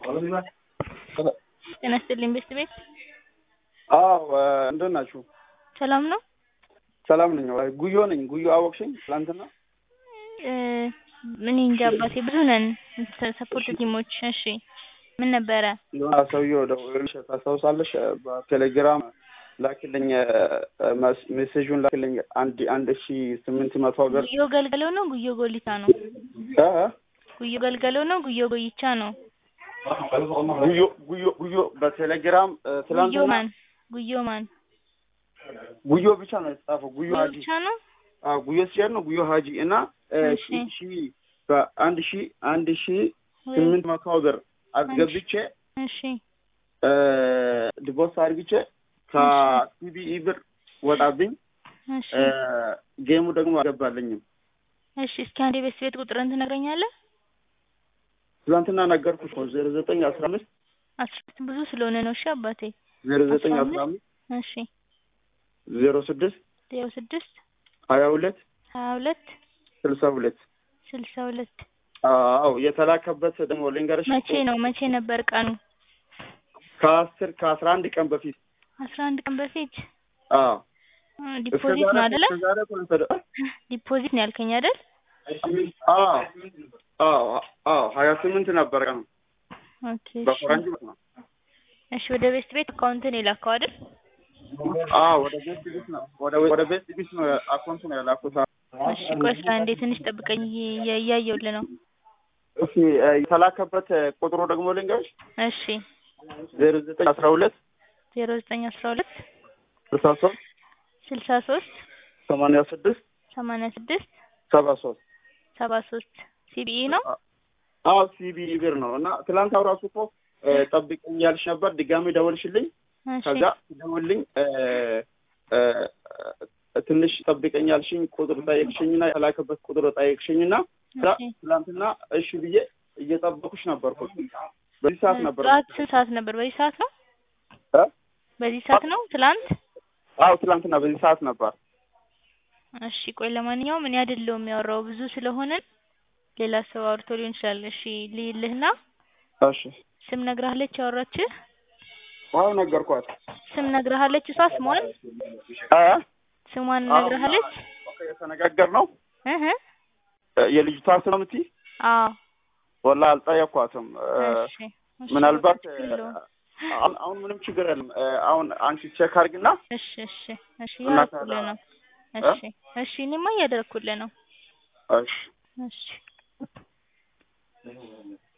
ጤና ይስጥልኝ ቤስት ቤት አዎ እንደት ናችሁ? ሰላም ነው? ሰላም ነኝ። ጉዮ ነኝ። ጉዮ አወቅሽኝ? ትላንትና እ እኔ እንጃ አባቴ ብዙ ነን ሰፖርት ቲሞች። እሺ ምን ነበረ? የሆነ ሰውዬው ደውሎልሽ ታስታውሳለሽ? በቴሌግራም ላክልኝ ሜሴጁን ላክልኝ አንድ አንድ ሺ ስምንት መቶ ብር ጉዮ ገልገለው ነው ጉዮ ጎሊታ ነው? እ ጉዮ ገልገለው ነው ጉዮ ጎይቻ ነው? ጉዮ ጉዮ ጉዮ በቴሌግራም እ ጉዮ ትላንትና ማን ጉዮ ማን ጉዮ ብቻ ነው የተጻፈው። ጉዮ ጉዮ ሀጂ ብቻ ነው? አዎ ጉዮ ሲሄድ ነው ጉዮ ሀጂ እና እ እሺ። ሺ ሺ በአንድ ሺ አንድ ሺ ወይ ስምንት መቶ ብር አስገብቼ እሺ እ ዲቦርስ አድርግቼ ከሲቢኢ ብር ወጣብኝ። እሺ እ ጌሙ ደግሞ አልገባልኝም። እሺ እስኪ አንድ የቤስት ቤት ቁጥርን ትነግረኛለህ? ትላንትና ነገርኩሽ ነው ዜሮ ዘጠኝ አስራ አምስት አስራት ብዙ ስለሆነ ነው። እሺ አባቴ ዜሮ ዘጠኝ አስራ አስራ አምስት እሺ ዜሮ ስድስት ዜሮ ስድስት ሀያ ሁለት ሀያ ሁለት ስልሳ ሁለት ስልሳ ሁለት አዎ የተላከበት ደግሞ ልንገርሽ መቼ ነው መቼ ነበር ቀኑ? ከአስር ከአስራ አንድ ቀን በፊት አስራ አንድ ቀን በፊት አዎ እ እስከ ዲፖዚት ዛሬ ነው አይደለ? እስከ ዛሬ እኮ ነው የተደ- ዲፖዚት ነው ያልከኝ አይደል? አዎ አዎ አዎ ሀያ ስምንት ነበር ቀኑ ኦኬ እሺ በፈረንጅ ነው እሺ ወደ ቤስት ቤት አካውንትን የላከው አይደል? አዎ ወደ ቤት ቢስ ነው ወደ ወደ ቤት ቢስ ነው አካውንት ነው ያላኩት እሺ ቆይ እስኪ አንዴ ትንሽ ጠብቀኝ እየ- እያየሁልህ ነው። እሺ እ የተላከበት ቁጥሩ ደግሞ ልንገርሽ እሺ ዜሮ ዘጠኝ አስራ ሁለት ዜሮ ዘጠኝ አስራ ሁለት ስልሳ ሶስት ስልሳ ሶስት ሰማንያ ስድስት ሰማንያ ስድስት ሰባ ሶስት ሰባ ሶስት ሲቢኢ ነው? አዎ ሲቢኢ ብር ነው እና ትላንት አውራሱ እኮ እ ጠብቀኝ ያልሽ ነበር ድጋሚ ደወልሽልኝ እሺ ከዛ ደውልኝ እ እ ትንሽ ጠብቀኝ ያልሽኝ ቁጥር ጠየቅሽኝና የተላከበት ቁጥር ጠየቅሽኝና ከዛ እሺ ትላንትና እሺ ብዬ እየጠበኩሽ ነበርኩ በዚህ ሰዓት ነበር ጠዋት ስንት ሰዓት ነበር? በዚህ ሰዓት ነው? እ በዚህ ሰዓት ነው? ትላንት? አዎ ትላንትና በዚህ ሰዓት ነበር እሺ ቆይ ለማንኛውም እኔ አይደለሁም ያወራው ብዙ ስለሆነን ሌላ ሰው አውርቶ ሊሆን ይችላል። እሺ ልይልህና እሺ ስም ነግረሃለች ያወራችህ? አዎ ነገርኳት ስም ነግረሃለች እሷ ስሟን እ ስሟን ነግረሃለች? የተነጋገር ነው እህ የልጅቷ ስም የምትይ አዎ ወላ አልጠየኳትም እ እሺ እሺ ምናልባት ችግር የለውም። አሁን አሁን ምንም ችግር የለም እ አሁን አንቺ ቼክ አድርግና እሺ እሺ እሺ እና እያደረኩልህ ነው። እ? እሺ እሺ እኔማ እያደረኩልህ ነው። እሺ እሺ